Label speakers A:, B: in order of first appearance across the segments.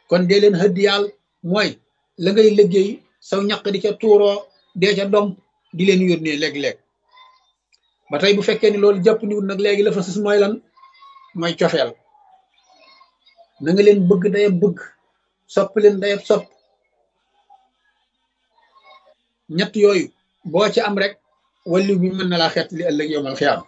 A: kon dee leen hëddiyaal mooy la ngay liggéey saw ñaq di ca tuuroo dee ca dom di leen yónnee léeg-léeg ba tey bu fekkee ni loolu jàpp niwut nag léegi la fa sus mooy lan mooy cofeel na nga leen bëgg dayab bëgg sopp leen dayab sopp ñett yooyu boo ci am rek walliw bi mën na laa xett li ëllëg yowmal xiyaam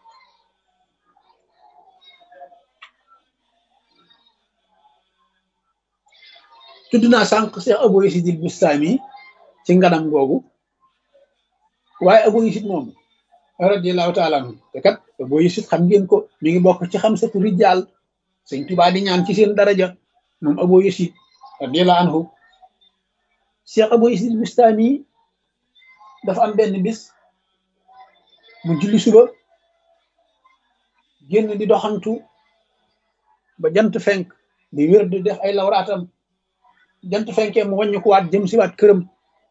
A: tudd naa sànq Cheikh Abou Yazid al Bustami ci nganam googu waaye Abou Yazid moom radiallahu taala anhu te kat Abou Yazid xam ngeen ko mi ngi bokk ci xam satu rijal sëñ Tuubaa di ñaan ci seen daraja moom Abou Yazid radiallahu anhu Cheikh Abou Yazid al Bustami dafa am benn bis mu julli suba génn di doxantu ba jant fenk di wér di def ay lawraatam jant fenkee mu wàññi ko waat jëm si waat këram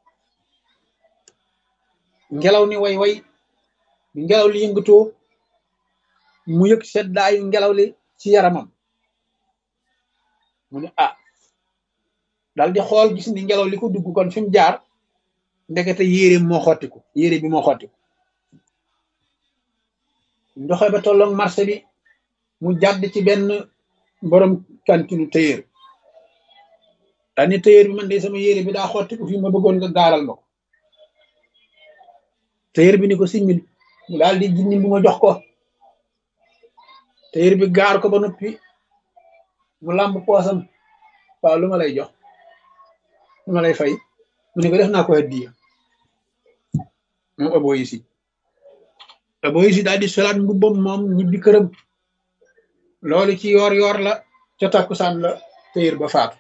A: ngelaw ni way way bi ngelaw li yëngatoo mu yëg seddaayu ngelaw li ci yaramam mu ne ah dal di xool gis ni ngelaw li ko dugg kon fi mu jaar ndekete yére moo xottiku yére bi moo xottiku ndoxe ba tolloog marché bi mu jàdd ci benn borom kantinu tëyër daal ni tëyër bi man de sama yére bi daa xottiku fii ma bëggoon nga gaaral ma ko tëyër bi ni ko simmil mu daal di jinni bu ma jox ko tëyër bi gaar ko ba noppi mu làmb poosam waaw lu ma lay jox lu ma lay fay mu ne ko def naa ko hadiya moom Abou Yazid Abou Yazid daal di solaat mbubbam moom ñibbi këram loolu ci yoor yoor la ca takkusaan la tëyër ba faatu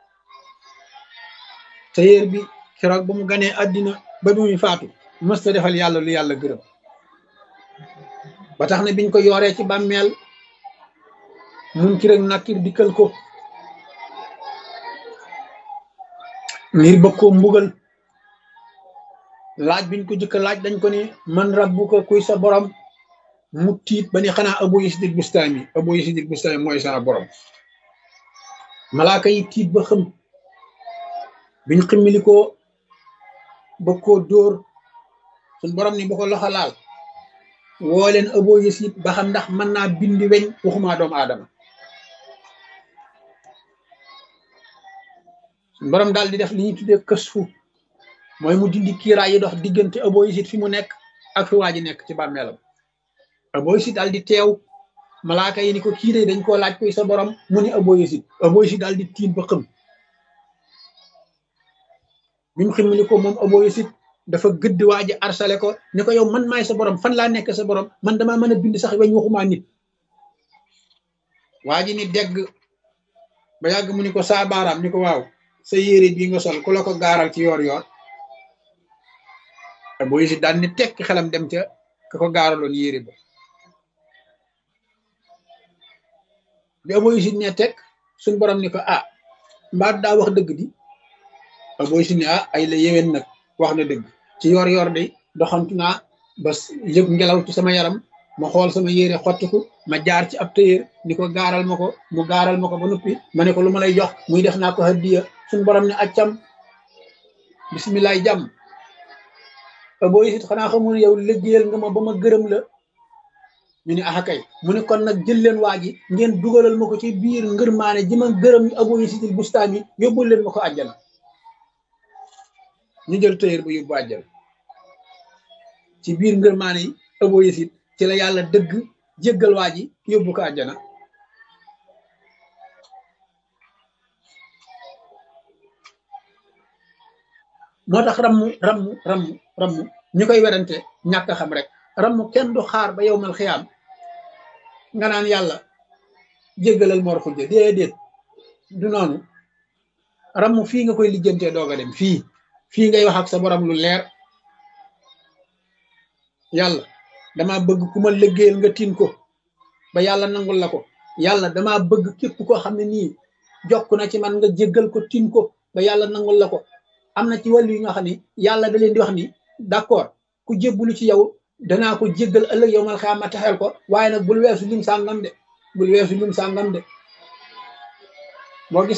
A: tëyër bi keroog ba mu ganee àddina ba bi muy faatu mës ta defal yàlla lu yàlla gërëm ba tax na biñ ko yooree ci bàmmeel mun ki rek nakkir dikkal ko ngir bëgg koo mbugal laaj biñ ko jëkk laaj dañ ko ni man rabbuka kuy sa borom mu tiit ba ni xanaa Abou Yazid al Bustami Abou Yazid al Bustami mooy sa borom malaaka yi tiit ba xëm biñ ximmili ko ba koo dóor suñ borom ni bu ko loxo laal woo leen Abou Yazid ba xam ndax mën naa bindi weñ waxumaa doomu aadama suñ borom daal di def li ñuy tuddee kësfu mooy mu dindi kiiraay yi dox diggante Abou Yazid fi mu nekk ak fi waa ji nekk ci bàmmeelam Abou Yazid daal di teew malaaka yi ni ko kii de dañ koo laaj koy sa borom mu ni Abou Yazid Abou Yazid daal di tiit ba xëm bi mu ximmili ko moom Abou Yazid dafa gëdd waa ji arsale ko ni ko yow man maay sa borom fan laa nekk sa borom man damaa mën a bind sax weñ waxumaa nit waa ji ni degg ba yàgg mu ni ko saa baaraam ni ko waaw sa yére bii nga sol ku la ko gaaral ci yoor yoor Abou Yazid daal ni tekk xelam dem ca ka ko gaaraloon yére ba bi Abou Yazid ne tekk suñ borom ni ko ah mbaa daa wax dëgg di Abou Yazid ne ah ay la yéwén nag wax na dëgg ci yoor yoor de doxantu naa ba yëg ngelaw ci sama yaram ma xool sama yére xottiku ma jaar ci ab tëyër ni ko gaaral ma ko mu gaaral ma ko ba noppi ma ne ko lu ma lay jox muy def naa ko hadiya suñ borom ne accam bisimilaay jàmm Abou Yazid xanaa xamul yow liggéeyal nga ma ba ma gërëm la ñu ne ah kay mu ne kon nag jël leen waa ji ngeen dugalal ma ko ci biir ngërmaane ji ma gërëm Abou Yazid al Bustami yóbbul leen ma ko àjjana ñu jël tëyër ba yóbbu àjjana ci biir ngërmaane yi Abou Yazid ci la yàlla dëgg jéggal waa ji yóbbu ko àjjana moo tax rammu rammu rammu rammu ñu koy werante ñàkk xam rek rammu kenn du xaar ba yow mal xiyaam nga naan yàlla jéggalal mor xujja déedéet du noonu rammu fii nga koy lijjantee doog a dem fii fii ngay wax ak sa borom lu leer yàlla dama bëgg ku ma liggéeyal nga tin ko ba yàlla nangul la ko yàlla dama bëgg képp koo xam ne nii jokk na ci man nga jéggal ko tin ko ba yàlla nangul la ko am na ci wàllu yi nga xam ne yàlla da leen di wax ni d'accord ku jébbalu ci yow danaa ko jéggal ëllëg yow mal xaama taxel ko waaye nag bul weesu lim sàngam de bul weesu lim sàngam de boo gis